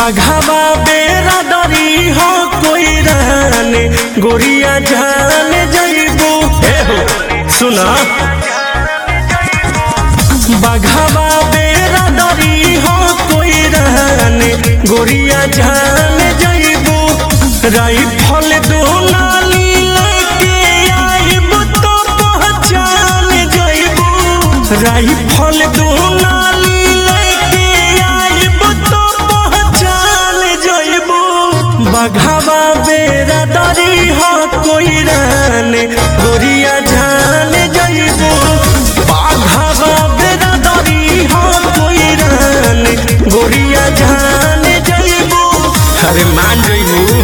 बाघावा बेरादरी हो कोई रहने गोरिया जान जइबू हे हो सुना बाघावा बेरादरी हो कोई रहने गोरिया जान जइबू राइफल दो नाली लेके आइब तो पहचान जइबू राइफल दो नाली लेके आइब तो पहचान जइबू बघावा बेरादरी हो कोई रहने गोरिया जान जइबू बाघावा बेरादरी हो कोई रहने गोरिया जान जइबू अरे मान जइबू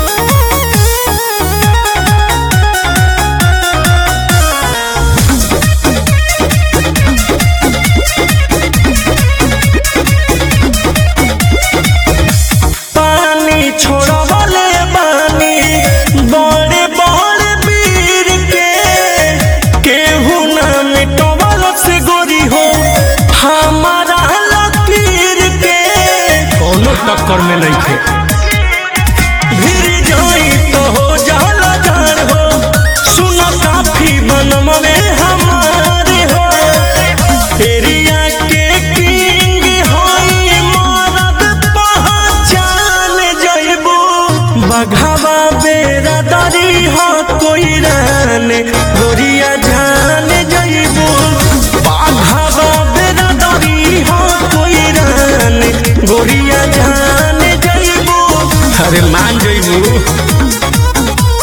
पानी छोड़वले बानी बड़े बड़े वीर के केहू ना मिटवल से गोरी हो हमारा लकीर के कोनो टक्कर में नहीं थे भीड़ जाई तो हो जाला जान हो सुनो काफी बनम में हमारे हो एरिया के किंग होई मरद पहचान जइबू बघावा बेरादरी हो कोई रहने गोरिया जान जइबू बाघावा बेरादरी हो कोई रहने गोरिया जान जइबू अरे मान जइबू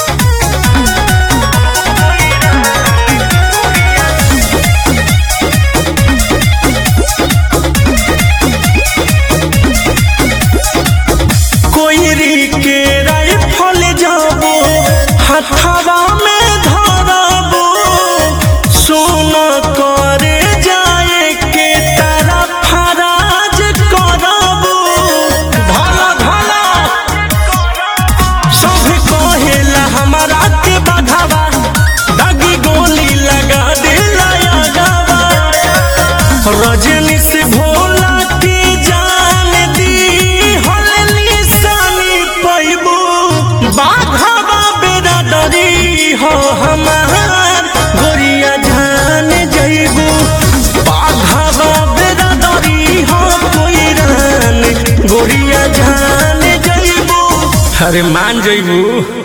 कोयरी के राइफल जाबो हथवा में धरबो सुन करे जाए के तारा फराज करबो भला भला सब कहेला हमारा के बाघावा दागी गोली लगा देला यागावा रजनी से भोला के जान दी हल निशानी पैबू बाघावा बेरादरी हो हमार गोरिया जान जइबू बाघावा बेरादरी हो कोई रहन गोरिया जान जइबू अरे मान जइबू